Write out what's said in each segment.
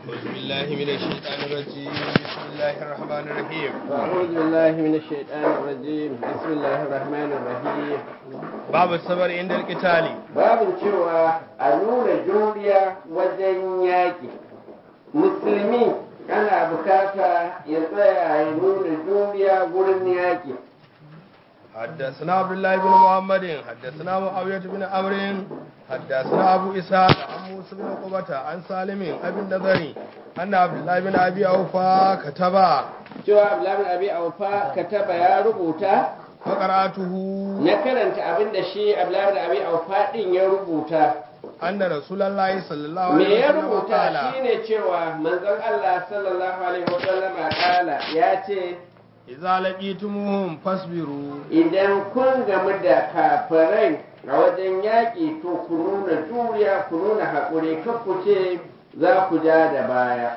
أعوذ بالله من الشيطان الرجيم بسم الله الرحمن الرحيم أعوذ بالله من الشيطان الرجيم بسم الله الرحمن الرحيم باب الصبر عند القتال babin cewa a nuna juriya wajen yaƙi musulmi ana bukata ya tsaya ya nuna juriya gurin yaƙi حدثنا عبد الله بن محمد حدثنا معاوية بن عمرو حدثنا أبو إسحاق عن موسى بن عقبة عن سالم أبي النضري أن عبد الله بن أبي أوفى كتب cewa abdullahi abi aufa kataba ya rubuta فقرأته na karanta abin da shi abdullahi abi aufa din ya rubuta أن رسول الله صلى الله me عليه ya وسلم rubuta قال shine cewa manzon Allah sallallahu alaihi wasallam kala ya ce إذا لقيتموهم فاصبروا idan kun gamu da kafirai a wajen yaƙi to ku nuna juriya ku nuna haƙuri kan ku ce za ku ja da baya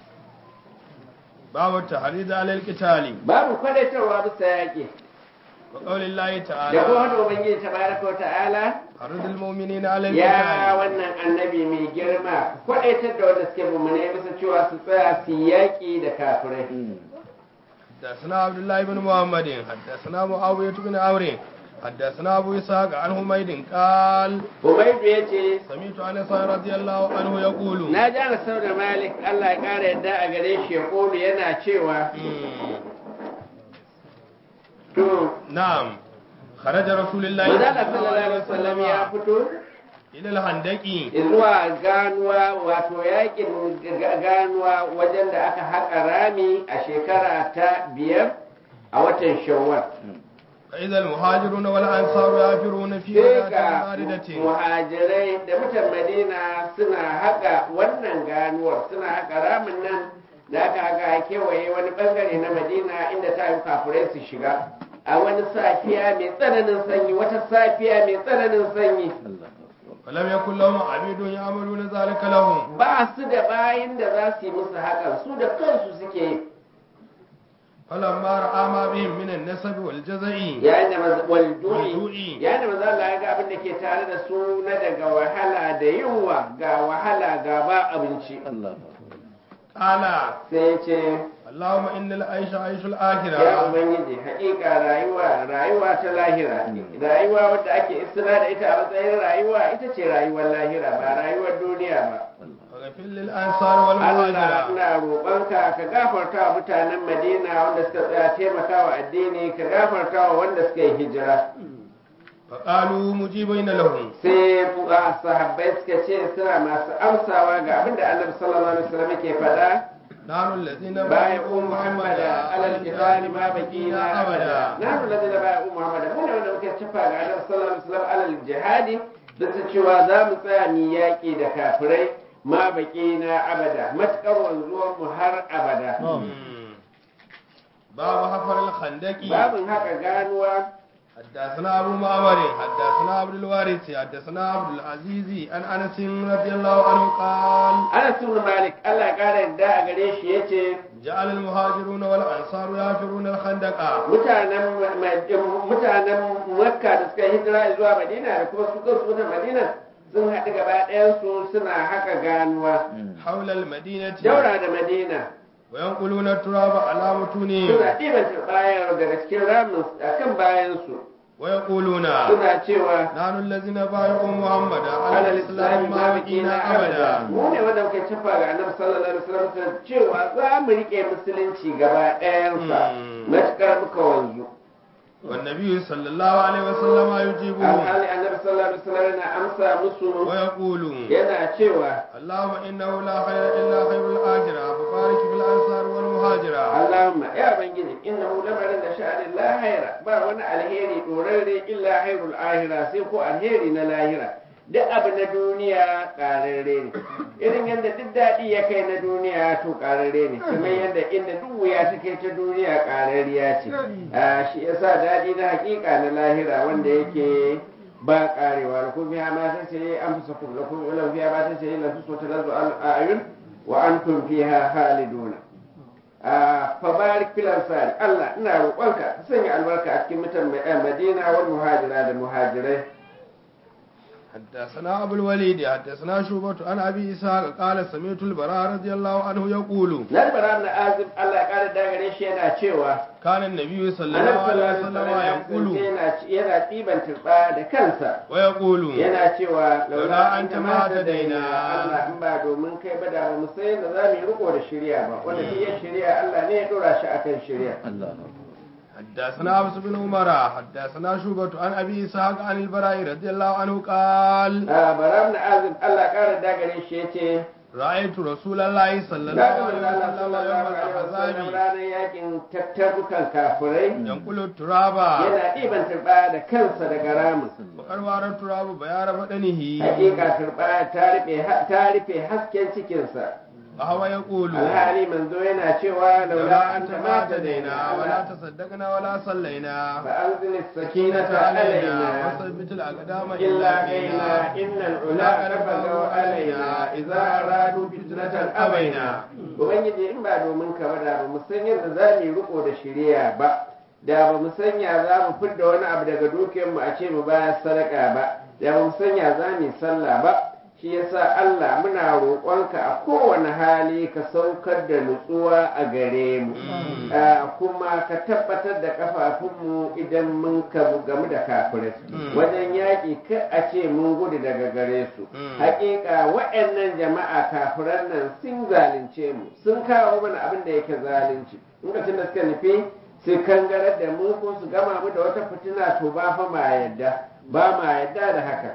باب التحريض على القتال babu kwadatarwa bisa yaƙi وقول الله da kuma تعالى wani ubangiji tabaraka wa ta'ala حرض المؤمنين على ya القتال wannan annabi mai girma kwadaitar da wanda suke mummune bisa cewa su tsaya su yaƙi da kafirai حدثنا عبد الله بن محمد حدثنا معاوية بن عمرو حدثنا أبو إسحاق عن حميد قال Umaydu ya ce سمعت أنس رضي الله عنه يقول na ji ana sau da malik Allah ya ƙara yadda a gare shi ya ƙolu yana cewa مم. to نعم خرج رسول الله Manzala sallallahu alaihi wasallam ya fito إلى الهندق zuwa ganuwa wato yakin ga- ganuwa wajen da aka haƙa rami a shekara ta biyar a watan shawwal. فإذا المهاجرون والأنصار يافرون في Sai ولاة ga باردة muhajirai da mutan Madina suna haƙa wannan ganuwar suna haƙa ramin nan da aka haƙa a kewaye wani bangare na Madina inda ta yi kafurai su shiga. A wani safiya mai tsananin sanyi wata safiya mai tsananin sanyi. فلم يكن لهم عبيد يعملون ذلك لهم ba su da bayin da za su yi musu hakan su da kansu suke yi فلما رأى ما بهم من النسب والجزع yayin da maza- wal du'i Du'i. yayin da maza Allah ya ga abin da ke tare da su na daga wahala da yunwa ga wahala ga ba abinci قال sai ya ce اللهم إن العيش عيش ya الآخرة ubangiji haƙiƙa rayuwa rayuwa ta lahira rayuwa wadda ake isra da ita a matsayin rayuwa ita ce rayuwar lahira ba rayuwar duniya ba واغفر للأنصار Allah والمهاجرة ina roƙonka ka gafarta wa mutanen Madina wanda suka tsaya taimakawa addini ka gafarta wa wanda suka yi hijira فقالوا مجيبين لهم sai fuka sahabbai suka ce suna masu amsawa ga abin da Annabi sallallahu alaihi wasallam yake faɗa نحن الذين بايعوا محمدا على القتال ما بقينا أبدا نحن الذين بايعوا محمدا mu ne wanda muka tafa ga Annabi sallallahu alaihi wasallam alal jihadi da ta cewa za mu tsaya ni yaƙi da kafirai ma baqina abada matakar wanzuwar mu har abada باب حفر الخندق babin haka ganuwa حدثنا أبو معمر حدثنا عبد الوارث حدثنا عبد العزيز عن أنس رضي الله عنه قال Anas ibn Malik Allah ya kara yadda a gare shi yace جعل المهاجرون والأنصار يافرون الخندق mutanen Ma- mutanen Makka da suka hijira zuwa Madina da kuma su kansu mutanen Madina sun haɗu gaba ɗayan su suna haka ganuwa حول المدينة daura da Madina وينقلون التراب على متونهم suna ɗiban turbayar daga cikin ramin akan bayan su ويقولون suna cewa نحن الذين بايعوا محمدا على alal الإسلام islami ما بقينا أبدا mu ne wanda muka tafa ga annabi sallallahu alaihi wasallam ta cewa za mu rike musulunci gaba ɗayansa Mm. matukar muka wanzu والنبي صلى الله عليه وسلم يجيبهم alhali annabi sallallahu alaihi wasallam yana amsa musu ويقول yana cewa اللهم إنه لا خير إلا خير الآخرة فبارك في الأنصار والمهاجرة Allahumma ya bangiji innahu lamarin da sha'anin la haira ba wani alheri dorarre illa hairul ahira sai ko alheri na lahira duk abu na duniya ƙararre ne irin yadda duk daɗi ya kai na duniya to ƙararre ne kamar yadda inda duk wuya ta kai ta duniya ƙararriya ce a shi yasa daɗi na hakika na lahira wanda yake ba ƙarewa da kuma biya ma ta ce an fi sakun da kuma ilan biya ma ta ce ila su so ta lazu al'ayun wa antum fiha khaliduna a fabarik filansari Allah ina roƙonka ka sanya albarka a cikin mutan Madina wal muhajira da muhajirai حدثنا أبو الوليد حدثنا شوبة عن أبي إسحاق قال سمعت البراء رضي الله عنه يقول na bara na azib Allah ya kara dagare shi yana cewa كان النبي صلى Annabi الله عليه sallallahu وسلم alaihi يقول wasallam yana yana tsiban turba da kansa ويقول yana cewa Laula an anta ta ma mata hadaina. daina Allah in ba domin kai ba da ba mu sai da za mu yi riko da shari'a ba wanda duk ya shari'a Allah ne ya dora shi akan shari'a حدثنا عبس بن عمر حدثنا شوبة عن أبي إسحاق عن البراء رضي الله عنه قال a baram na azib Allah ya kara dagare shi yace رأيت رسول الله صلى الله na ga عليه manzo Allah وسلم يوم sallallahu alaihi wasallam الأحزاب ranar yakin tattarukan kafirai ينقل التراب yana ɗiban turba da kansa daga ramin وقد وار التراب بيار بدنه hakika turba ta rufe ta rufe hasken cikinsa وهو يقول alhali manzo yana cewa laula لولا an أنت ta ما mata اهتدينا daina ولا wala تصدقنا ولا صلينا فأنزل سكينة السكينة علينا علينا وثبت الأقدام إلا قينا إن العلا بغوا علينا إذا أرادوا فتنة أبينا Ubangiji in ba domin ka ba da ba mu san yadda za mu yi riko da shari'a ba da ba mu sanya za mu fidda wani abu daga dukiyarmu a ce mu bayar sadaka ba da ba mu sanya za mu yi sallah ba shi yasa Allah muna roƙonka a kowane hali ka saukar da nutsuwa a gare mu Ah, kuma ka tabbatar da kafafunmu idan mun kamu gamu da kafirai Mm. wajen yaƙi ka a ce mun gudu daga gare su Mm. hakika waɗannan jama'a kafiran nan sun zalunce mu sun kawo mana abin da yake zalunci lokacin da suka nufi su kangarar da mu ko su gama mu da wata fitina to ba fa ma yadda ba ma yadda da haka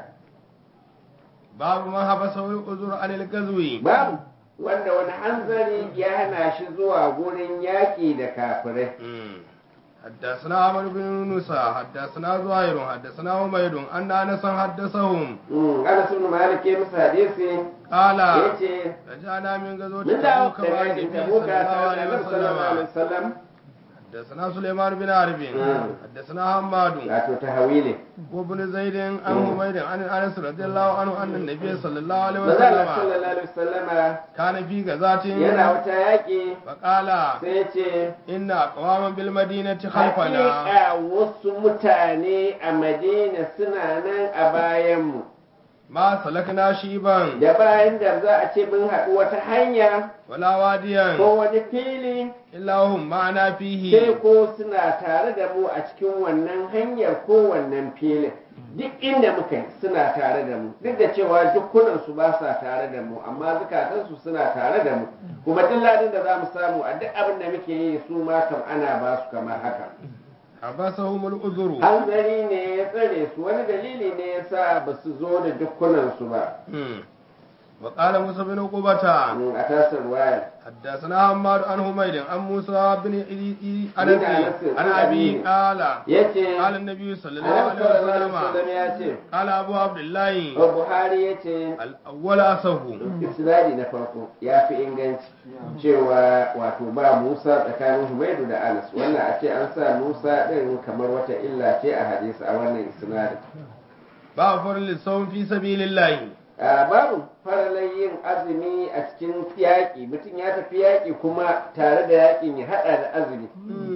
باب ما حبسه الأذر عن الغزو babu wanda wani hanzari ya hana shi zuwa gurin yaƙi da kafirai حدثنا عمرو بن يونس حدثنا زهير حدثنا عمير أن أنس حدثهم Mm, Anas ibn Malik ya musu hadisi قال yace رجعنا من غزوة mun dawo تبوك daga مع yakin النبي Tabuka صلى الله tare da عليه Annabi sallallahu alaihi وسلم wasallam حدثنا سليمان بن حرب مم. حدثنا حماد wato tahawili وابن زيد عن حميد عن انس رضي الله عنه ان النبي صلى الله عليه manzo Allah وسلم sallallahu alaihi wasallama كان في غزاة yana wata yaƙi فقال sai ya ce إن أقواما بالمدينة خلفنا hakika wasu mutane a Madina suna nan a bayanmu ما سلكنا شيبا da bayan da za a ce mun haɗu wata hanya ولا واديا ko wani fili إلا هم معنا sai فيه ko suna tare da mu a cikin wannan hanyar ko wannan filin duk inda muka yi suna tare da mu duk da cewa dukkunansu ba sa tare da mu amma zukatansu suna tare da mu kuma duk ladin da za mu samu a duk abin da muke yi su ma kam ana ba su kamar haka حبسهم الأذر hanzari ne ya tsare su wani dalili ne ya sa ba su zo da dukkunansu ba مم. وقال موسى بن عقبة a tasar wayar حدثنا حماد عن حميد عن موسى بن أنس بن أنس عن أبي قال ya ce قال النبي صلى الله annabi عليه sallallahu alaihi وسلم wasallam ya ce قال أبو عبد الله buhari ya ce الأول أصه isnadi na farko ya fi inganci cewa wato ba musa tsakanin humaidu da anas wannan a ce an sa musa din kamar wata illa ce a hadisi a wannan isnadin باب فرل الصوم في سبيل الله a babu faralai yin azumi a cikin yaƙi mutum ya tafi yaƙi kuma tare da yaƙin ya haɗa da azumi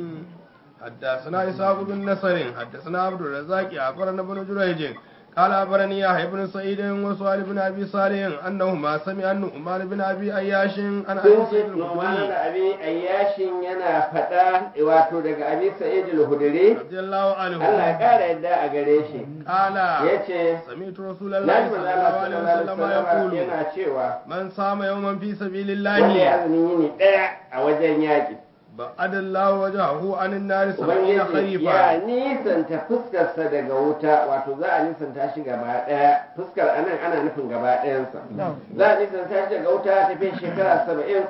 حدثنا إسحاق بن نصر حدثنا عبد الرزاق أخبرنا ابن جريج قال أخبرني يحيى بن سعيد وسؤال بن أبي صالح أنهما سمع النعمان بن أبي أياش عن أبي sun ce سعيد nomana الخدري da abi ayyashin yana faɗa wato daga abi sa'id al-hudri رضي الله عنه Allah ya ƙara yadda a gare shi قال yace سمعت رسول na الله ji صلى manzo الله Allah عليه sallallahu alaihi وسلم wasallam يقول yana cewa من صام يوما في سبيل wanda ya الله azumin yini ɗaya a wajen yaƙi بعد الله وجهه عن النار سبعين ubangiji ya خريفا nisanta fuskarsa daga wuta wato za a nisanta shi gaba ɗaya fuskar anan ana nufin gaba ɗayansa za a nisanta shi daga wuta tafiya shekara saba'in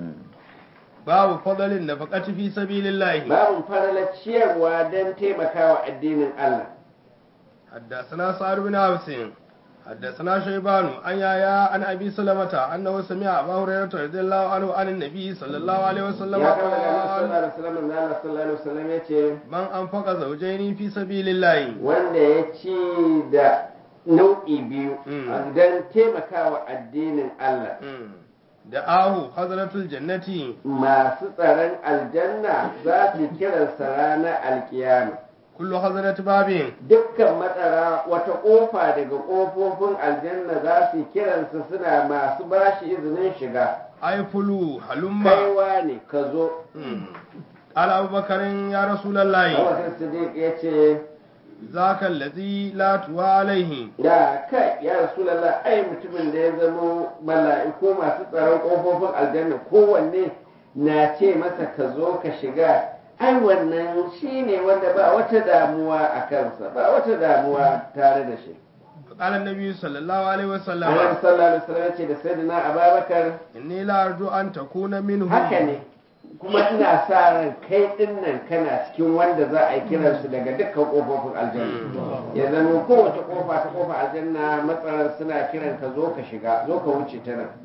باب فضل النفقة في سبيل الله babin faralar ciyarwa don taimakawa addinin Allah حدثنا سعد بن عبس حدثنا شيبان عن يايا عن ابي سلمة انه سمع ابا هريرة رضي الله عنه عن النبي صلى الله عليه وسلم ya kama daga Annabi قال sallallahu alaihi wasallam da Allah sallallahu alaihi wasallam ya ce من انفق زوجين في سبيل الله wanda ya ci da nau'i biyu Mm. don taimakawa addinin Allah دعاه حضرة الجنة masu tsaron aljanna za su kiransa ranar alkiyama kullu hazrat babin dukkan matsara wata ƙofa daga ƙofofin aljanna za su kiransa suna masu bashi izinin shiga ay fulu halumma kaiwa ne ka zo qala abubakarin ya rasulullahi abubakar siddiq ya ce zaka allazi la tuwa alaihi da kai ya rasulallah ai mutumin da ya zama mala'iku masu tsaron ƙofofin aljanna kowanne na ce masa ka zo ka shiga ai wannan shine wanda ba wata damuwa a kansa ba wata damuwa tare da shi qala annabi sallallahu alaihi wasallam annabi sallallahu alaihi wasallam ya ce da sayyidina ababakar inni la arju an takuna minhu haka ne kuma ina sa ran kai din nan kana cikin wanda za a yi kiransu daga dukkan kofofin aljanna ya zama kowace kofa ta kofa aljanna matsalar suna kiran ka zo ka shiga zo ka wuce ta nan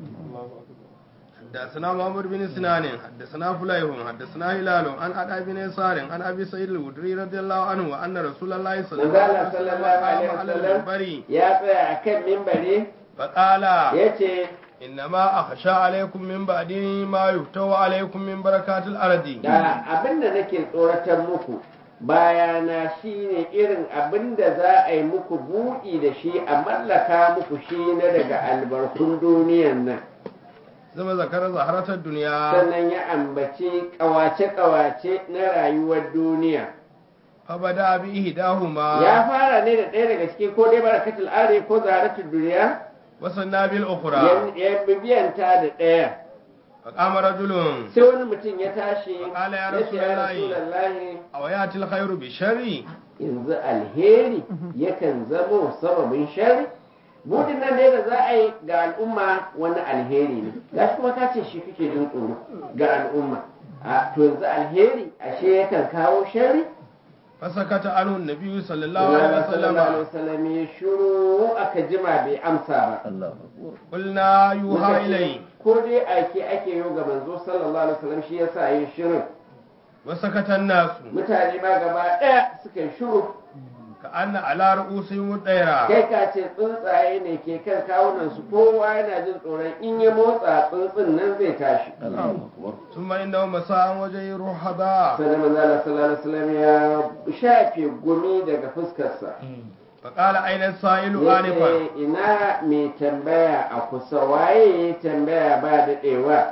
حدثنا محمد بن سنان حدثنا فليح حدثنا هلال عن أبي بن يسار عن أبي سعيد الخدري رضي الله عنه أن رسول الله صلى الله عليه manzala وسلم sallallahu alaihi قام على wasallam المنبر ya tsaya a kan mimbari فقال ya ce إنما أخشى عليكم من بعدي ما يفتوى عليكم من بركات الأرض da abin da nake tsoratar muku bayana shine irin abin da za a yi muku buɗi da shi a mallaka muku shi na daga albarkun duniyan nan ثم ذكر زهرة الدنيا sannan ya ambaci ƙawace-ƙawace na rayuwar duniya فبدأ بإحداهما ya fara ne da ɗaya daga ciki ko dai barakatul are ko zaharatul duniya وسنى بالأخرى ya- ya bibiyanta da ɗaya فقام رجل sai wani mutum ya tashi Faƙala ya ya ce ya Rasulallahi. rasulallahi أو يأتي الخير بشر yanzu alheri yakan zamo sababin shari budin nan ne da za a yi ga al'umma wani alheri ne gashi kuma ka ce shi kake jin tsoro ga al'umma a to yanzu alheri ashe yakan kawo shari فسكت عنه النبي صلى الله عليه Allah sallallahu alaihi وسلم wasallam ya shiru aka jima bai amsa ba قلنا يوحى Muka ce, إليه ko dai ake ake yi ga manzo sallallahu alaihi wasallam shi yasa yin shirin وسكت الناس mutane ma gaba ɗaya suka yi shiru كأن على رؤوسهم الطيرة kai ka ce tsuntsaye ne ke kan kawunan su kowa yana jin tsoron in ya motsa tsuntsun nan zai tashi ثم إنه مساء وجه رحبا sannan manzo Allah sallallahu alaihi wasallam ya shafe gumi daga fuskarsa فقال أين السائل yace آنفا ina mai tambaya a kusa waye ya tambaya ba daɗewa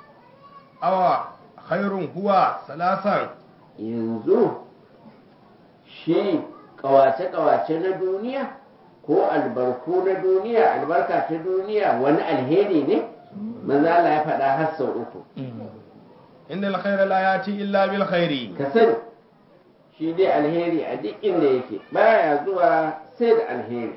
أو خير هو ثلاثا yanzu shi kawace-kawace na duniya ko albarku na duniya albarka ta duniya wani alheri ne manzo Allah ya faɗa har sau uku إن الخير لا يأتي إلا بالخير ka sani shi dai alheri a duk inda yake baya zuwa sai da alheri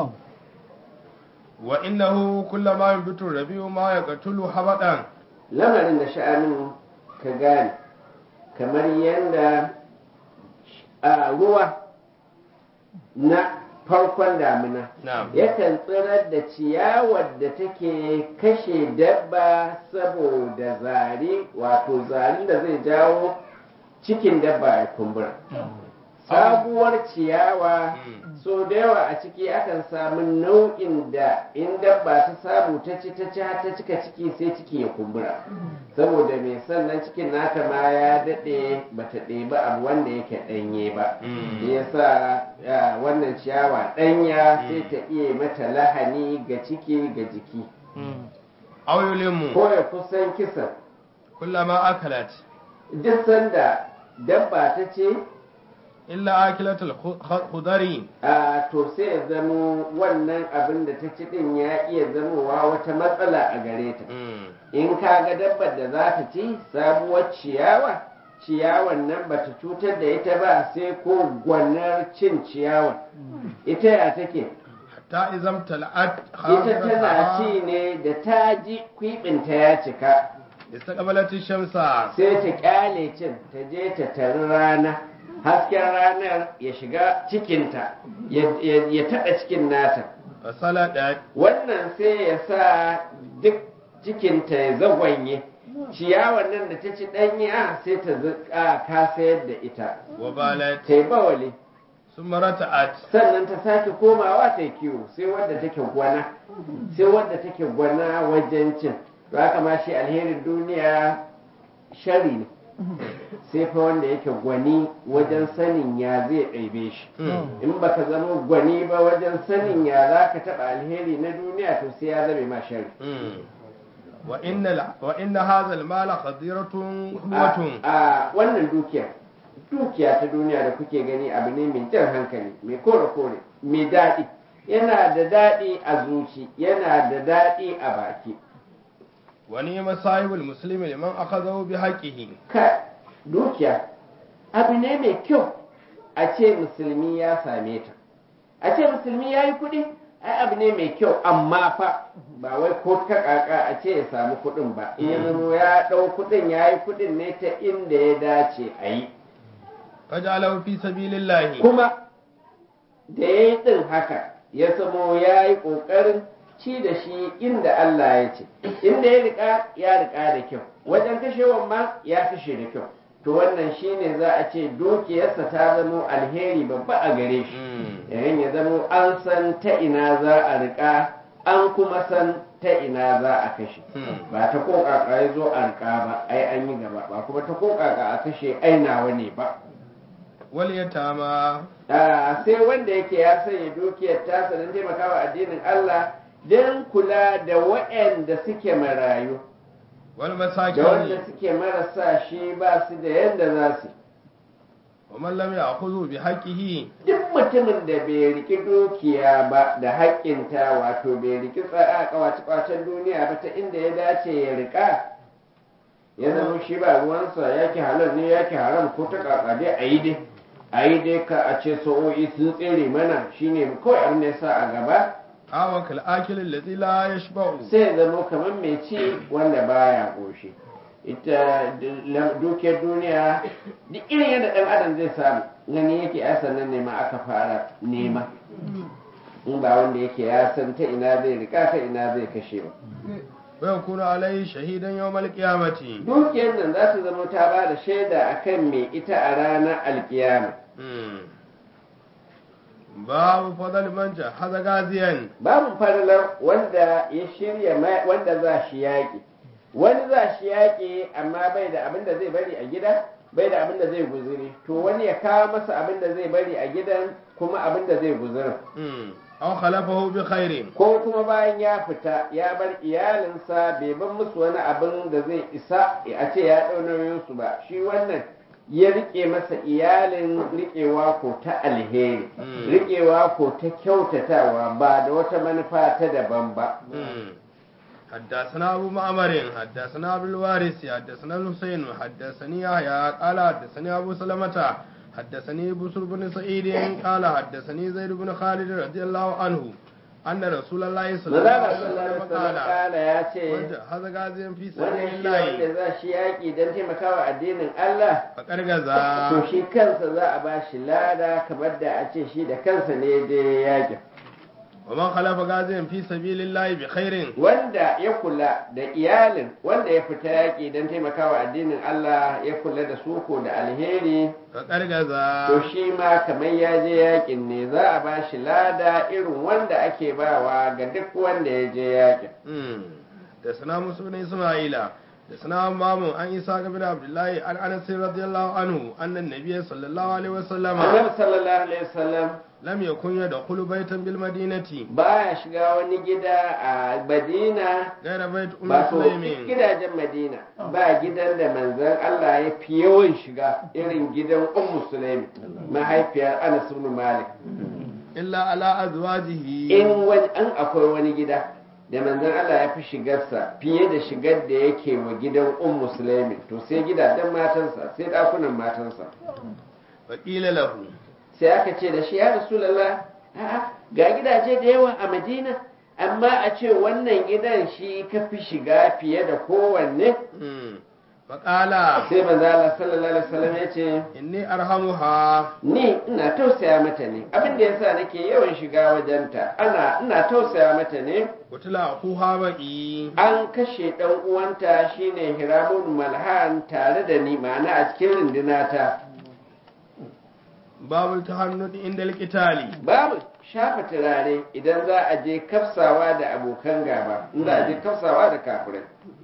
وإنه كلما ينبت الربيع ما يقتل حبطا lamarin da sha'anin ka gane kamar yadda a ruwa na farkon damina نعم yakan tsirar da ciyawar da take kashe dabba saboda zari wato zarin da zai jawo cikin dabba ya kumbura sabuwar ciyawa so da yawa a ciki akan samu nau'in da in dabba ta samu ta ci ta ci har ta cika ciki sai ciki ya kumbura saboda mai sannan cikin nata ma ya daɗe bata ɗebi abu wanda yake ɗanye ba Mm. yasa ya, wannan ciyawa ɗanya sai ta iya mata lahani ga ciki ga jiki أو يلم ko ya kusan kisan كلما أكلت duk sanda dabba ta ce إلا آكلة الخضر a to sai ya zamo wannan abin da ta ci din ya iya zamowa wata matsala a gare ta in ka ga dabbar da za ta ci sabuwar ciyawa ciyawan nan ba ta cutar da ita ba sai ko gwanar cin ciyawa ita ya take حتى إذا امتلأت ita tana خاصرتها ci ne da ta ji kwibinta ya cika استقبلت الشمس sai ta kyale cin ta je ta tari rana hasken ranar ya shiga cikinta ya- ya ya taɓa cikin nata فصلت wannan sai ya sa duk cikinta ya zagwanye ciyawar nan da ta ci ɗanya sai ta zuƙa kasayar da ita وبالت ta yi bawali ثم رتعت sannan ta sake komawa ta yi kiwo sai wadda take gwana sai wadda take gwana wajen cin to haka ma shi alherin duniya shari ne sai fa wanda yake gwani wajen sanin ya zai ɗaibe shi in baka zama gwani ba wajen sanin ya za ka taɓa alheri na duniya to sai ya zame ma shari wa inna wa inna hadha al-mala khadiratun hulwatun a wannan dukiya dukiya ta duniya da kuke gani abu ne mai jan hankali mai kore kore mai daɗi yana da daɗi a zuci yana da daɗi a baki wa ni'ma sahibul muslimi liman akhadahu bi haqqihi ka dukiya abu ne mai kyau a ce musulmi ya same ta a ce musulmi ya yi kuɗi ai abu ne mai kyau amma fa ba wai ko ta kaka a ce ya samu kuɗin ba in ya zama ya ɗau kuɗin ya yi kuɗin ne ta inda ya dace a yi fajalahu fi sabilillahi kuma da ya yi ɗin haka ya samo ya yi ƙoƙarin ci da shi inda Allah ya ce inda ya riƙa ya riƙa da kyau wajen kashewan ma ya kashe da kyau to wannan shine za a ce dukiyarsa ta zamo alheri babba a gare shi yayin ya zamo an san ta ina za a riƙa an kuma san ta ina za a kashe ba ta kokaka ya zo a riƙa ba ai an yi gaba ba kuma ta kokaka a kashe ai nawa ne ba wal yatama Ah, sai wanda yake ya sanya dukiyar tasa don taimakawa addinin Allah don kula da waɗanda suke marayu wal da wanda masakin suke marasa shi ba su da yadda za su wa man lam ya'khudhu bi haqqihi duk mutumin da bai riki dukiya ba da haƙƙinta wato bai riki tsaya kawace-kwacen duniya ba ta inda ya dace ya rika ya zama shi ba ruwansa yake halal ne yake haram ko ta kaka dai a yi dai a yi dai ka a ce sa'o'i sun tsere mana shine kawai abin da ya sa a gaba awa kal akil alladhi la yashba'u sai ya zama kamar mai ci wanda baya ƙoshi ita d- dukiyar duniya duk irin yadda ɗan adam zai samu gani yake ya sannan nema aka fara nema in ba wanda yake ya san ta ina zai rika ta ina zai kashe ba wa yakunu alayhi shahidan yawmal qiyamati dukiyar nan za ta zama ta ba da shaida akan mai ita a ranar alkiyama babu fadal man jahaza gaziyan babu falalar wanda ya shirya ma- wanda za shi yaƙi wani za shi yaƙi amma bai da abin da zai bari a gida bai da abin da zai guzuri to wani ya kawo masa abin da zai bari a gidan kuma abin da zai guzuri aw khalafahu bi khairin ko kuma bayan ya fita ya bar iyalinsa bai bar musu wani abin da zai isa a ce ya ɗau nauyinsu ba shi wannan ya rike masa iyalin riƙewa ko ta alheri Mm. riƙewa ko ta kyautatawa ba da wata manufa ta daban ba حدثنا أبو معمر حدثنا أبو الوارث حدثنا الحسين حدثني يحيى قال حدثني أبو سلمة حدثني بسر بن سعيد قال حدثني زيد بن خالد رضي الله عنه أن رسول الله صلى الله Manzala عليه sallallahu وسلم alaihi wasallam قال kala ya ce هذا غازي في سبيل wannan shi wanda الله za shi yaƙi don taimakawa addinin Allah فقد غزا to shi kansa za a ba shi lada kamar da a ce shi da kansa ne je yaƙin ومن خلف غازي في سبيل الله بخير wanda ya kula da iyalin wanda ya fita yaƙi don taimakawa addinin Allah ya kula da suko da alheri فقد غزا to shi ma kamar ya je yaƙin ne za a ba shi lada irin wanda ake bawa ga duk wanda ya je yaƙin da sana musu bin isma'ila da sana mamun an isa ga bin abdullahi an anas radiyallahu anhu annan nabiy sallallahu alaihi wasallam Annabi sallallahu alaihi wasallam lam yakun yadkhulu baytan bil madinati baya shiga wani gida a Madina ghayra bayt ummi ba so duk sulaimin gidajen Madina ba gidan da manzon Allah ya fi yawan shiga irin gidan Ummu Sulaimi mahaifiyar Anas ibn Malik illa ala azwajihi in wani an akwai wani gida da manzon Allah ya fi shigarsa fiye da shigar da yake wa gidan Ummu Sulaimi to sai gidajen matansa sai dakunan matansa wa qila lahu sai aka ce da shi ya Rasulullah a'a ga gidaje da yawa a Madina amma a ce wannan gidan shi ka fi shiga fiye da kowanne fa qala sai manzo Allah sallallahu alaihi wasallam ya ce inni arhamuha ni ina tausaya mata ne abin da yasa nake yawan shiga wajenta ana ina tausaya mata ne kutila akuha baqi an kashe dan uwanta shine Hiramun Malhan tare da ni ma'ana a cikin rundunata babul tahannud inda alqitali babu shafa turare idan za a je kafsawa da abokan gaba in za a je kafsawa da kafirai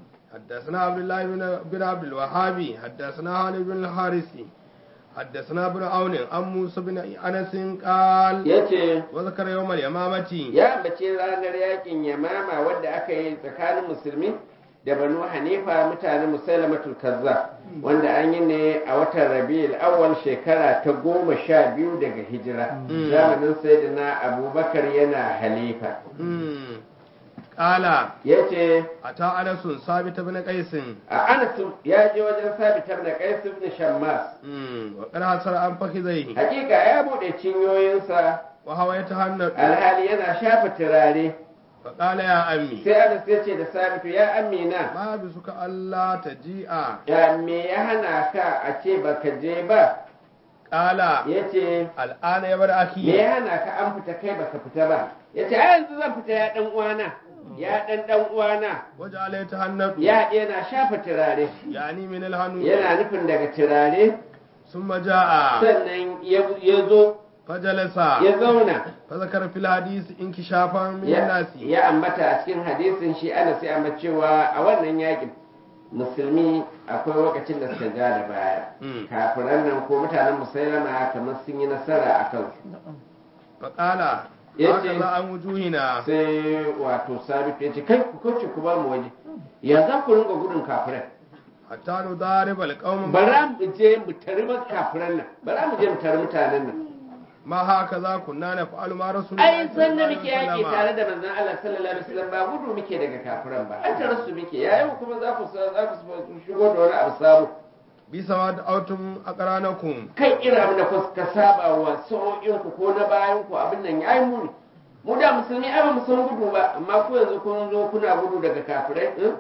حدثنا عبد الله بن بن عبد الوهاب حدثنا خالد بن الحارثي حدثنا ابن عون عن موسى بن انس قال yace وذكر يوم اليمامة ya ambaci ranar yakin yamama wadda aka yi tsakanin musulmi da banu hanifa mutanen musailamatul kazzab wanda an yi ne a watan rabi'ul awwal shekara ta goma sha biyu daga hijira Mm. zamanin sayyidina abubakar yana halifa مم. قال yace أتى أنس ثابت بن قيس a anas ya je wajen sabitar da qais ibn shammas مم. وقد حصل عن فخذيه hakika ya bude cinyoyinsa وهو يتهنأ alhali yana shafa turare فقال يا أمي sai anas ya ce da sabitu ya amina ما بسك ألا تجيء ya me ya hana ka a ce baka je ba قال ya ce الآن يا بر me أخي ya hana ka an fita kai baka fita ba ya ce a yanzu zan fita ya dan uwana ya dan dan uwana وجعل يتهنأ ya yana shafa turare يعني من الهنو yana nufin daga turare ثم جاء sannan ya ya zo فجلس ya zauna فذكر في الحديث انكشافا من ya الناس ya ambata a cikin hadisin shi ana sai amma cewa a wannan yakin musulmi akwai lokacin da suka ja da baya Mm. kafiran nan ko mutanen musailama kamar sun yi nasara a kansu فقال yace- هكذا عن وجوهنا sai wato sabitu ya ce kai ku kauce ku ba mu waje ya za ku rinka gudun kafirai حتى نضارب القوم bara mu je mu tari ba kafiran nan bara mu je mu tari mutanen nan ما هكذا كنا نفعل مع رسول ai الله san da صلى muke الله عليه yaki tare وسلم da manzon Allah sallallahu alaihi wasallam ba gudu muke daga kafiran ba an tare su muke yayin kuma za ku za ku shigo da wani abu sabo بسما دعوتم أقرانكم kai irin abin da kuka saba wa sa'o'in ku ko na bayan ku abin nan yayi muni mu da musulmi ai ba mu san gudu ba amma ku yanzu kun zo kuna gudu daga kafirai eh?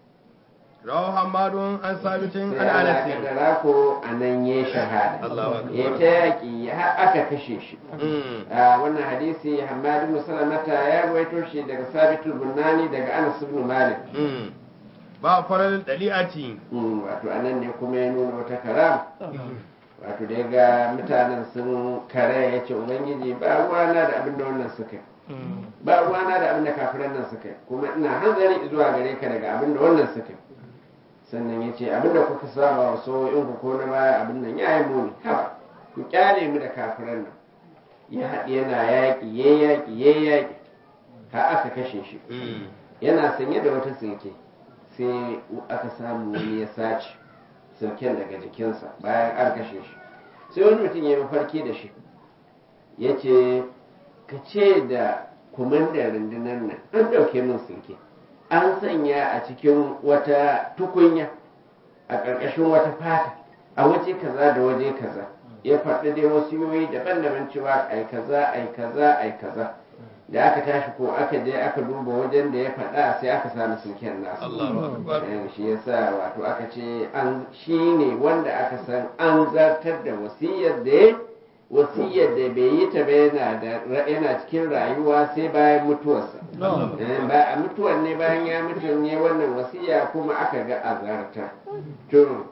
رواه حماد عن ثابت عن sai ana أنس kaddara ko a nan ya shahada Allahu akbar. ya ta yaƙi har aka kashe shi Mm. a wannan hadisi Hammad ibn Salamata ya ruwaito shi daga Sabitul Bunani daga Anas ibn Malik Mm. ba farar dali'ati Mm, wato anan ne kuma ya nuna wata karam wato da ya ga mutanen sun kare ya ce ubangiji ba ruwana da abin da wannan suka yi ba ruwana da abin da kafiran nan suka yi kuma ina hanzari zuwa gare ka daga abin da wannan suka yi sannan ya ce abin da kuka saba wa so in ku ko na baya abin nan ya yi muni haba ku kyale mu da kafiran nan ya haɗi yana yaƙi ya yaƙi ya yaƙi har aka kashe shi Mm. yana sanye da wata silke sai aka samu wani ya sace silken daga jikinsa bayan an kashe shi sai wani mutum ya yi mafarki da shi ya ce ka ce da kumandan rundunar nan an ɗauke min silke an sanya a cikin wata tukunya a ƙarƙashin wata fata a waje kaza da waje kaza ya faɗi dai wasu yoyi daban-daban cewa ai kaza ai kaza ai kaza da aka tashi ko aka je aka duba wajen da ya faɗa sai aka samu silken nasu Allahu akbar Eh, shi yasa wato aka ce an shi ne wanda aka san an zartar da wasiyar da ya wasiyar da bai yi ta ba yana da yana cikin rayuwa sai bayan mutuwarsa Eh, ba a mutuwar ne bayan ya mutu ne wannan wasiya kuma aka ga a zartar to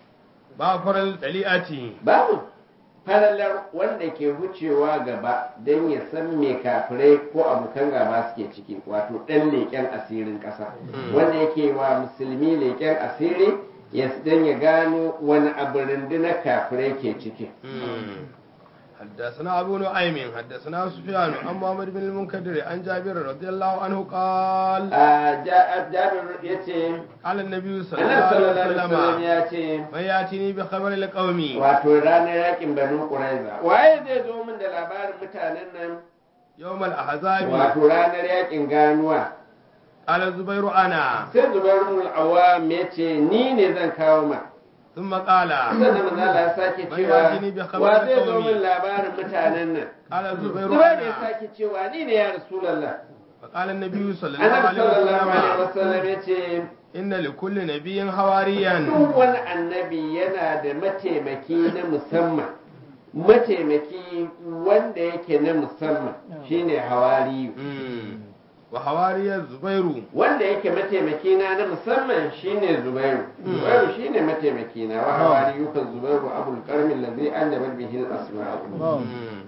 ba farar dali'ati babu falalar wanda ke wucewa gaba don ya san me kafirai ko abokan gaba suke ciki wato ɗan leƙen asirin ƙasa Mm. wanda yake wa musulmi leƙen asiri ya don ya gano wani abu rundunar kafirai ke ciki Mm. حدثنا أبو نعيم حدثنا سفيان عن محمد بن المنكدر عن جابر رضي الله عنه قال a Ja- jabir ya ce قال النبي صلى الله annabi عليه sallallahu alaihi wasallam وسلم ya ce من يأتيني بخبر القوم wato ranar yakin banu quraiza waye zai zo min da labarin mutanen nan يوم الأحزاب wato ranar yakin ganuwa قال الزبير أنا sai zubair ibn al-awwam ya ce ni ne zan kawo ma ثم قال sannan manzo Allah ya sake Man cewa yajini bi khabar wa zai zo qaumi. min labarin mutanen nan قال الزبير zubair ya أنا sake cewa ni ne ya rasulullah فقال النبي صلى الله annabi عليه sallallahu alaihi وسلم wasallam ya ce إن لكل نبي حواريا duk wani annabi yana da mataimaki na musamman mataimaki wanda yake na musamman shine hawariyu Mm. وحواري الزبير wanda yake mataimaki na na musamman shine zubairu zubairu shine mataimaki na wa hawariyu kan zubairu abul karmi allazi anjaba bihi al-asma'u Mm.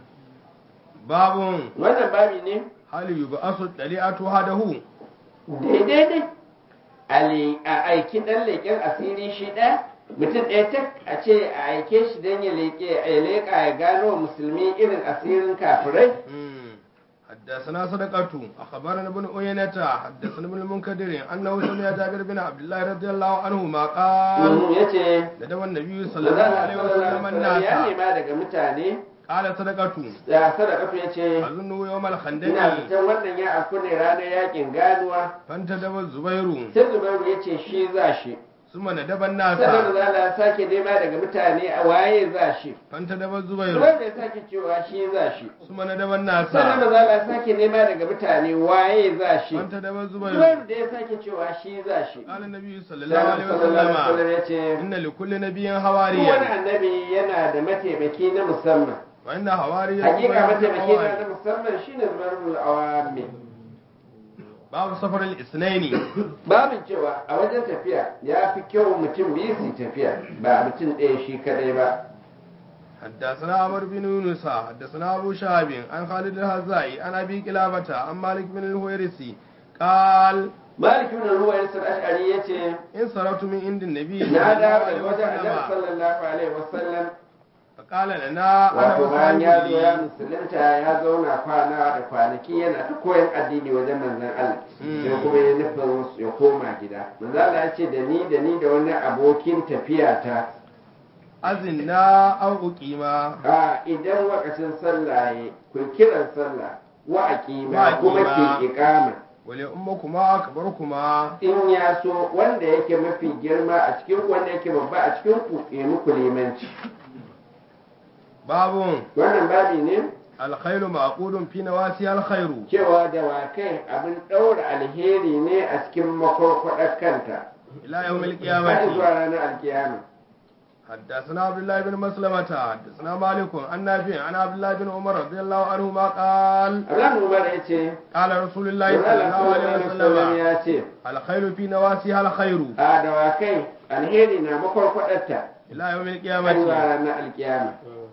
باب wannan babi ne هل يبعث الطليعة وحده daidai dai ali- a aiki ɗan leƙen asiri shi ɗaya mutum ɗaya tak a ce a aike shi don ya leƙe ya leƙa ya gano wa musulmi irin asirin kafirai مم. حدثنا صدقة أخبرنا ابن أيينة حدثنا ابن المنكدر أنه سمع جابر بن عبد الله رضي الله عنهما قال ya ce ندب النبي صلى الله عليه وسلم ya الناس nema daga mutane قال صدقة da sadaka ya ce أظنه يوم ina الخندق fitan wannan ya afku ne ranar yakin ganuwa فانتدب الزبير sai zubairu ya ce shi za shi ثم ندب الناس sannan da za sake nema daga mutane a waye za shi فانتدب الزبير zubairu ya sake cewa shi za shi ثم ندب الناس sannan da za sake nema daga mutane waye za shi فانتدب الزبير zubairu da ya sake cewa shi za shi قال النبي صلى الله Sannan عليه sallallahu alaihi وسلم wasallam ya ce إن لكل نبي duk wani حواريا annabi yana da mataimaki na musamman وإن حواريا hakika زبير mataimaki الحواري. na musamman shine zubairul awami باب سفر الاثنين babin cewa a wajen tafiya ya fi kyau mutum biyu su tafiya ba mutum ɗaya shi kadai ba حدثنا عمرو بن يونس حدثنا أبو شهاب عن خالد الهزائي عن أبي كلابة عن مالك بن الهويرسي قال malik ibn ruwayar ash'ari yace إن صرفت من عند النبي صلى na الله dawo عليه daga wajen annabi وسلم sallallahu alaihi wasallam فقال لنا أنا wato bayan ya zo ya وصاحبي musulunta ya zauna kwana da kwanaki yana ta koyan addini wajen manzon Allah Mm. sai kuma ya nufin ya koma gida manzon Allah ya ce da ni da ni da wani abokin tafiya ta أزنا أو أقيما a idan wakacin sallah ya ku kiran sallah wa Wa aqima aqima. kuma ke iqama ولأمكما أكبركما in ya so wanda yake mafi girma a cikin wanda yake babba a cikin ku ya muku limanci باب wannan babi ne الخير معقود في نواسيها الخير cewa dawakai abin ɗaura alheri ne a cikin makwarkwaɗar kanta إلى يوم har القيامة zuwa ranar alkiyama حدثنا عبد الله بن مسلمة حدثنا مالك عن نافع عن عبد الله بن عمر رضي الله عنهما قال Abdullahi Umar ya ce قال رسول الله صلى Allah الله عليه sallallahu alaihi wasallam وسلم ya ce الخير في نواسيها الخير a dawakai alheri na makwarkwaɗarta إلى يوم har zuwa القيامة ranar alkiyama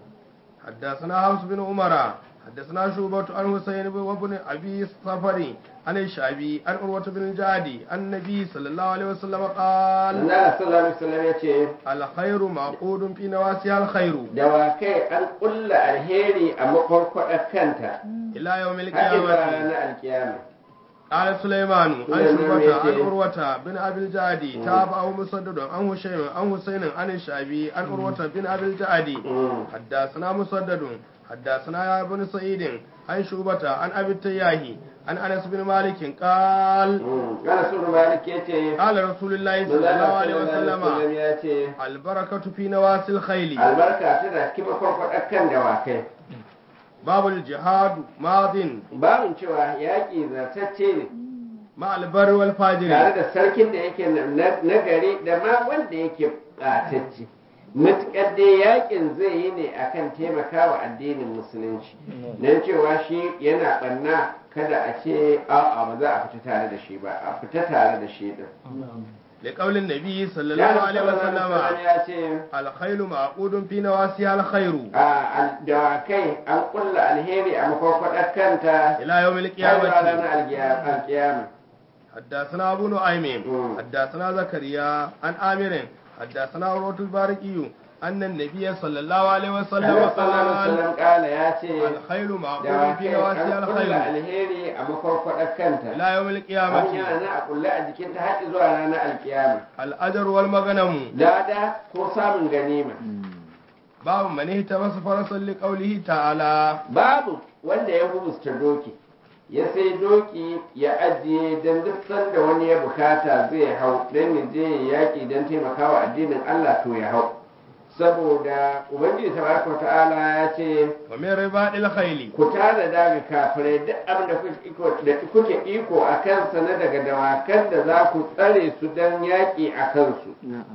حدثنا حفص بن عمر حدثنا شعبة عن حسين بن وابن أبي الصفري عن الشعبي عن عروة بن الجعدي عن النبي صلى الله عليه وسلم قال Allah sallallahu alaihi wasallam ya ce الخير معقود في نواسيها الخير dawakai an ƙulla alheri a makwarkwaɗar kanta إلى يوم har zuwa القيامة ranar alkiyama قال سليمان عن سليمان شعبة عن يتي. عروة بن أبي الجعدي تابعه مسدد عن هشيم عن حسين عن الشعبي عن عروة بن أبي الجعدي Mm. حدثنا مسدد حدثنا يا بن سعيد عن شعبة عن أبي التياهي عن أنس بن مالك قال Mm. Ana so Malik ya ce قال رسول الله صلى Manzo الله Allah عليه sallallahu alaihi وسلم wasallam ya ce البركة في نواسي الخيل albarka tana cikin makwarkwaɗar kan dawakai باب الجهاد ماض babin cewa yaƙi zartacce ne مع البر tare والفاجر da sarkin da yake na- na gari da ma wanda yake ɓatacce matuƙar dai yaƙin zai yi ne akan taimakawa addinin musulunci don cewa shi yana ɓanna kada a ce a'a ba za a fita tare da shi ba a fita tare da shi din لقول النبي صلى Ya الله عليه Rasulullah وسلم ya ce الخيل معقود في نواسيها الخير a dawakai an kulla alheri a makwakwadar kanta إلى يوم har zuwa القيامة ranar algiya- alkiyama حدثنا أبو نعيم مم. حدثنا زكريا عن آمر حدثنا عروة البارقي أن النبي صلى الله عليه وسلم Annabi sallallahu alaihi قال wasallam kala ya ce الخيل معقود في dawakai نواسيها an kulla الخير alheri a makwakwadar kanta إلى يوم an القيامة yana na a kulle a jikinta har zuwa ranar alkiyama الأجر والمغنم lada ko samun ganima باب من اهتمس فرسا لقوله تعالى babu wanda ya hubusta doki ya sai doki ya ajiye don duk sanda wani ya bukata zai hau don ya je ya yaƙi don taimakawa addinin Allah to ya hau saboda ubangiji tabaraka wa ta'ala ya ce ومن رباط الخيل ku tara daga kafirai duk abin da kuke iko da kuke iko a kansa na daga dawakan da za ku tsare su don yaƙi a kansu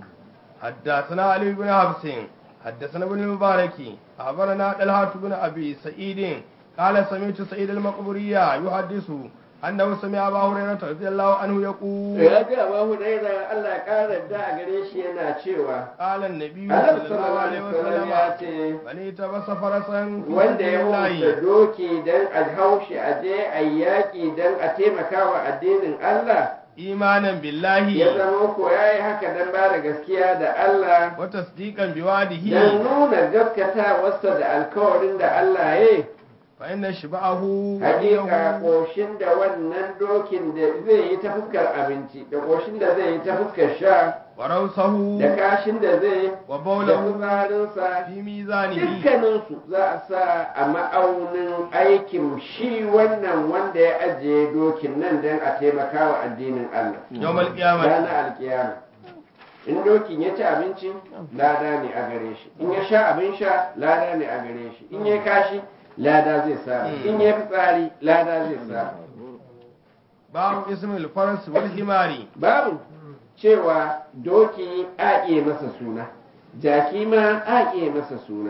حدثنا علي بن حفص حدثنا ابن المبارك أخبرنا طلحة بن أبي سعيد قال سمعت سعيد المقبورية يحدث أنه سمع أبا هريرة رضي الله عنه يقول ya ji abu huraira Allah ya ƙara da a gare shi yana cewa قال النبي Annabi صلى الله عليه sallallahu alaihi wasallam ya وسلم ce من اهتمس فرسا في wanda سبيل ya الله hukunta doki don a haushi a je a yi yaƙi don a taimaka wa addinin Allah imanan ya billahi zama ko ya yi haka don ba da gaskiya da Allah wa tasdiqan biwadihi don nuna gaskatawarsa da alkawarin da Allah ya yi fa inna shiba'ahu hakika ƙoshin da wannan dokin da zai yi ta fuskar abinci da ƙoshin da zai yi ta fuskar sha wa rawsahu da kashin da zai wa da bawlahu fitsarinsa fi mizanihi dukkaninsu za a sa a ma'aunin aikin shi wannan wanda ya ajiye dokin nan don a taimaka wa addinin Allah yawmal qiyamah ranar alkiyama in dokin ya ci abinci lada ne a gare shi in ya sha abin sha lada ne a gare shi in ya kashi lada zai samu in ya fitsari lada zai samu babu ismil faras wal himari babu cewa doki a iya masa suna jaki ma a iya masa suna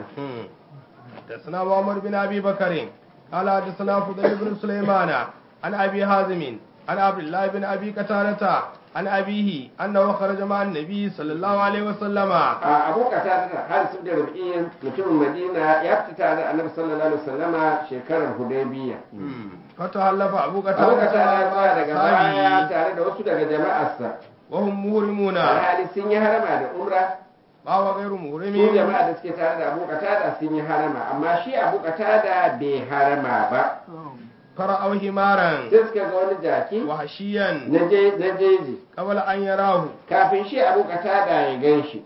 حدثنا محمد بن ابي بكر قال حدثنا فضيل بن سليمان عن ابي حازم عن عبد الله بن ابي قتادة عن ابيه انه خرج مع النبي صلى الله عليه وسلم a abokata ta har su da rubiyin mutumin madina ya fita tare da annabi sallallahu alaihi wasallama shekarar hudaybiya فتحلف ابو abokata قتادة ya tsaya daga baya أصحابه tare da wasu daga jama'arsa وهم مهرمون alhali sun yi harama da umra وهو غير su مهرم jama'a da suke tare da abokata da sun yi harama amma shi abokata da bai harama ba فرأوا حمارا sai suka ga wani jaki وحشيا na je- na jeji قبل ان يراه kafin shi abokata da ya gan shi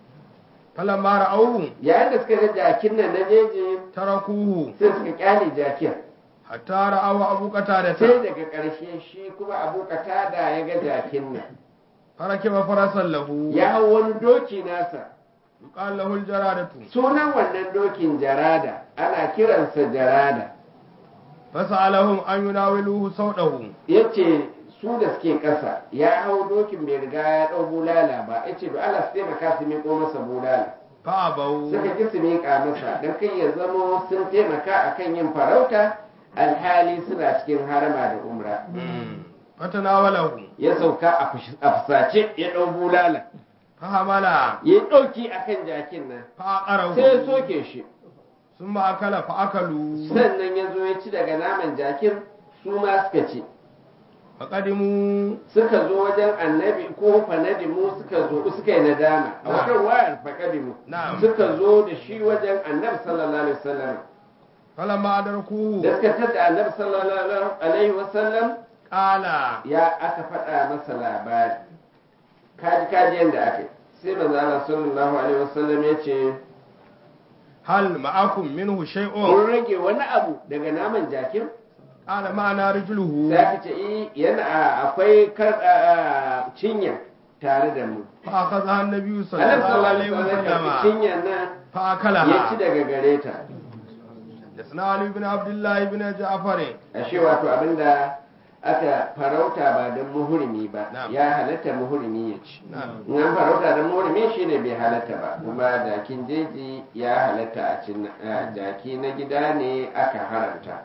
فلما رأوه yayin da suka ga jakin nan na jeji تركوه sai suka kyale jakin حتى رأوا أبو sai قتادة daga ƙarshe shi kuma abu da ya ga jakin nan فركب فرسا له ya hau wani doki nasa يقال له الجرادة sunan wannan dokin jarada ana kiransa jarada فسألهم أن يناولوه صوته ya ce su da suke ƙasa ya hau dokin bai riga ya ɗau bulala ba ya ce da Allah su taimaka su miƙo masa bulala فأبوا suka ki su miƙa masa don kai ya zamo sun taimaka akan yin farauta alhali suna cikin harama da umra فتناوله ya sauka a fush- a fusace ya ɗau bulala فحمل ya ɗauki akan jakin nan فأقره sai ya soke shi ثم أكل فأكلوا sannan ya zo ya ci daga naman jakin su ma suka ci فقدموا suka zo wajen annabi ko fanadimu suka zo suka yi nadama a wata wayar fakadimu نعم suka zo da shi wajen annabi sallallahu alaihi wasallam فلما أدركوه da suka tada annabi sallallahu alaihi wasallam قال ya aka faɗa masa labari kaji kaji yadda aka yi sai manzo Allah sallallahu alaihi wasallam ya ce هل معكم منه شيء kun rage wani abu daga naman jakin قال معنا رجله sai aka ce eh yana akwai kar a- cinya tare da mu فأخذها النبي صلى annabi الله sallallahu عليه alaihi wasallam ya karɓi وسلم cinyar nan ya ci فأكلها daga gare ta حدثنا علي بن عبد الله بن جعفر ashe wato abinda aka farauta ba don muhurimi ba Na'am. ya halatta muhurimi ya ci نعم in an farauta don muhurimi shine bai halatta ba kuma jakin jeji ya halatta a cin a jaki na gida ne aka haramta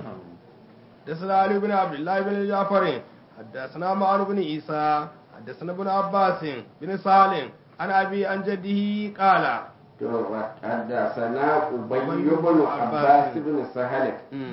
حدثنا علي بن عبد الله بن جعفر حدثنا معن بن عيسى حدثنا ابن عباس بن سالم عن ابي عن جده قال to wa- haddasana ubayy ibn abbas ibn sahal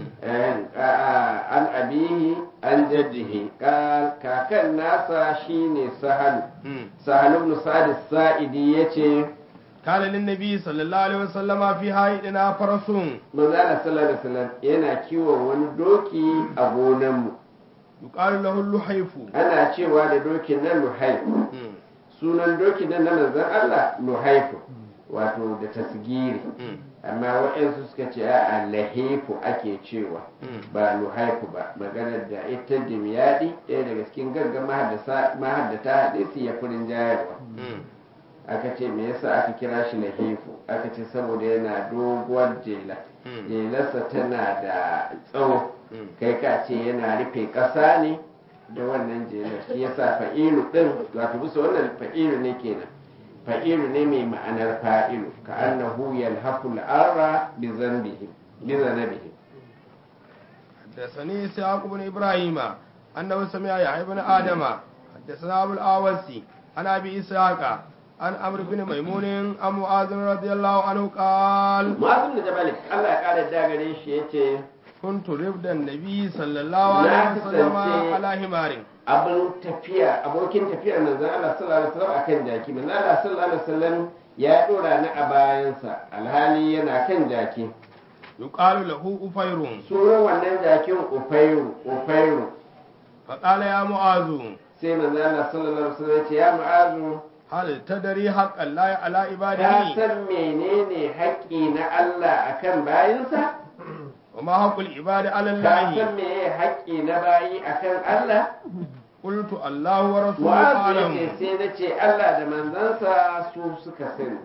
an abihi an jaddihi Ka- kakan nasa shine sahal sahal ibn sa'id sa'idi yace قال للنبي صلى الله عليه وسلم في حائطنا فرس manzo Allah sallallahu alaihi wasallam yana kiwon wani doki a gonanmu يقال له اللحيف ana cewa da dokin nan luhaifu sunan dokin nan na manzon Allah luhaifu wato da tasgiri amma waɗansu suka ce a lahifu ake cewa ba luhaifu ba maganar da ita dimyadi ɗaya daga cikin gaggan mahaddata hadisi ya furin jayarwa aka ce me yasa aka kira shi lahifu aka ce saboda yana doguwar jela jelarsa tana da tsawo kai ka ce yana rufe ƙasa ne da wannan jelar shi yasa fa'ilu ɗin wato bisa wannan fa'ilu ne kenan fa'ilu ne mai ma'anar fa'ilu ka annahu yalhafu al'arra bi zambihi bi zanabihi حدثني إسحاق بن إبراهيم أنه سمع يحيى بن آدم حدثنا أبو الأوسي عن أبي إسحاق عن عمرو بن ميمون عن معاذ رضي الله عنه قال mu'azim da jabal Allah ya kare da gare shi yace كنت رفد النبي صلى الله عليه Na وسلم kasance- على حمار abin tafiya abokin tafiyar manzon Allah sallallahu alaihi wasallam akan jaki manzon Allah sallallahu alaihi wasallam ya dora ni a bayansa alhali yana kan jaki yuqalu lahu ufayrun sunan wannan jakin ufairu ufairu faqala ya mu'azu sai manzon Allah sallallahu alaihi wasallam ya ce ya mu'azu hal tadri haqqan la ala ka ibadihi san menene haƙƙi na Allah akan bayinsa wa ma haqqul ibadi ala ka allahi san meye haƙƙi na bayi akan Allah qultu allahu wa rasuluhu Mu'azu alam yace sai na ce Allah da manzansa su suka sani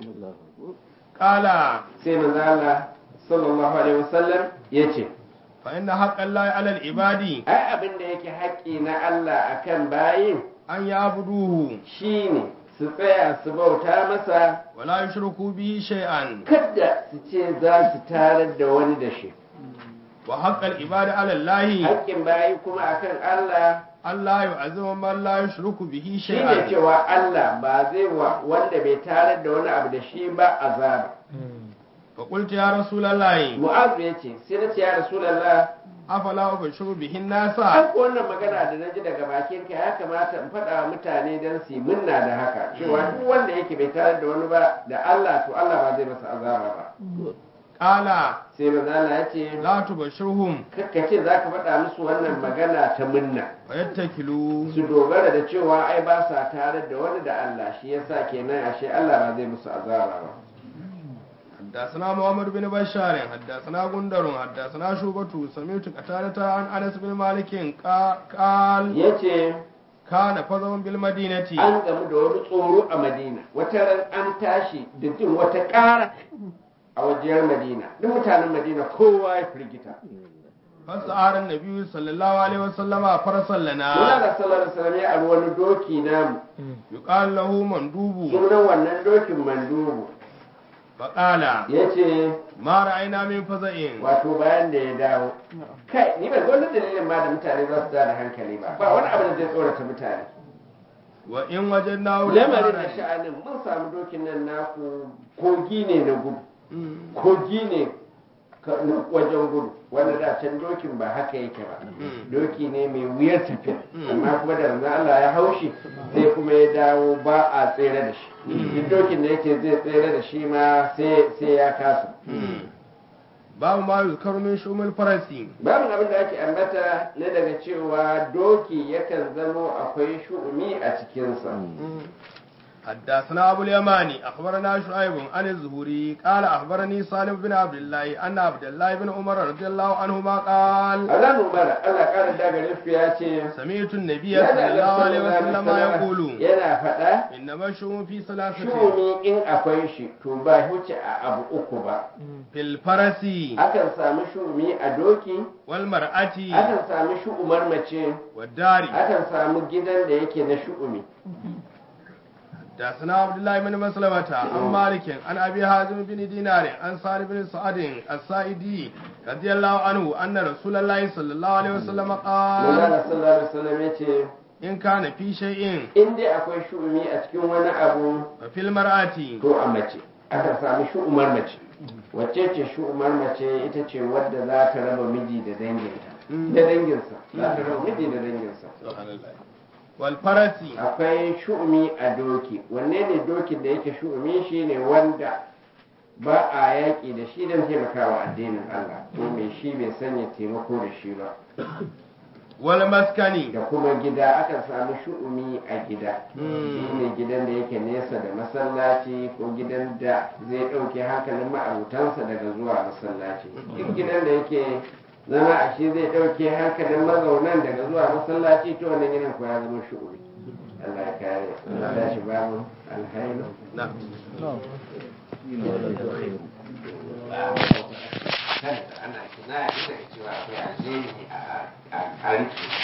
qala sai manzo Allah sallallahu alaihi wasallam yace fa inna haqqan la ala ibadi ai abin da yake haƙƙi na Allah akan bayin an ya'buduhu shine su tsaya su bauta masa wa la yushriku bihi shay'an kada su ce za su tarar da wani da shi wa haqqal ibadi ala allahi haƙƙin bayi kuma akan Allah Allah yu'azzimu man la yushriku bihi shine shay'an cewa Allah ba zai wa wanda bai tarar da wani abu da shi ba azaba fa qultu ya rasulallahi Mu'azu yace sai na ce ya Rasulullah afala ubashiru bihi nasa An wannan magana da na ji daga bakin ka ya kamata in faɗa wa mutane don su yi munna da haka cewa duk wanda yake bai tare da wani ba da Allah to Allah ba zai masa azaba ba qala sai manzo Allah ya ce la tubashirhum kakkace za ka faɗa musu wannan magana ta munna fa yattakilu su dogara da cewa ai ba sa tare da wani da Allah shi yasa kenan ashe Allah ba zai musu azaba ba حدثنا محمد بن بشار حدثنا غندر حدثنا شوبة سمعت قتادة عن أنس بن مالك قا- قال yace كان فضل بالمدينة an gamu da wani tsoro a Madina wata ran an tashi da jin wata ƙara a wajiyar Madina duk mutanen Madina kowa ya firgita فسأل النبي صلى الله عليه وسلم فرسا Muna لنا da sallar salam ya ari wani doki namu يقال له مندوب sunan wannan dokin mandubu فقال ya ce ما رأينا من فزع wato bayan da ya dawo kai ni ban ga wani dalilin ma da mutane za su da hankali ba ba wani abu da zai tsorata mutane وإن وجدناه lamarin da لبارا sha'anin mun samu dokin nan naku kogi ne na gudu Mm. kogi ne ka- na wajen gudu wanda da can dokin ba haka yake ba Mm. doki ne mai wuyar tafiya Mm. amma kuma da manzon Allah ya haushi sai kuma ya dawo ba a tsere da shi duk dokin da yake zai tsere da shi ma sai sai ya kasa Mm. babu ma yuzkaru min shumul farasi babu abin da ake ambata na daga cewa doki yakan zamo akwai shu'umi a cikinsa حدثنا أبو اليماني أخبرنا شعيب عن الزهري قال أخبرني سالم بن عبد الله أن عبد الله بن عمر رضي الله عنهما قال alamun bara Allah ƙara daga rufi ya ce سمعت النبي yana صلى الله da عليه sallallahu وسلم alaihi يقول wasallam yana faɗa إنما الشؤم في ثلاثة shu'umi in akwai shi to ba huce a abu uku ba في الفرس akan samu shu'umi a doki والمرأة akan samu shu'umar mace والدار akan samu gidan da yake na shu'umi حدثنا عبد الله بن مسلمة عن مالك عن أبي حازم بن دينار عن سالم بن سعد السائدي رضي الله عنه أن رسول الله صلى الله عليه وسلم قال Manzala sallallahu alaihi wasallam ya ce إن كان في شيء in dai akwai shu'umi a cikin wani abu ففي المرأة to a mace akan samu shu'umar mace wacce ce shu'umar mace ita ce wadda za ta raba miji da danginta da danginsa za ta raba miji da danginsa والفرس akwai shu'umi a doki wanne ne dokin da yake shu'umi shine wanda ba a yaƙi da shi don taimakawa addinin Allah ko mai shi bai sanya taimako da shi ba والمسكن da kuma gida akan samu shu'umi a gida Mm. shi ne gidan da yake nesa da masallaci ko gidan da zai ɗauke hankalin ma'abutansa daga zuwa masallaci duk gidan da yake zama a shi zai ɗauke hankalin mazaunan daga zuwa masallaci to wannan gidan ko ya zama shu'umi Allah ya kare Allah ya shi babu alhairu نعم ana kina ita cewa akwai alheri a a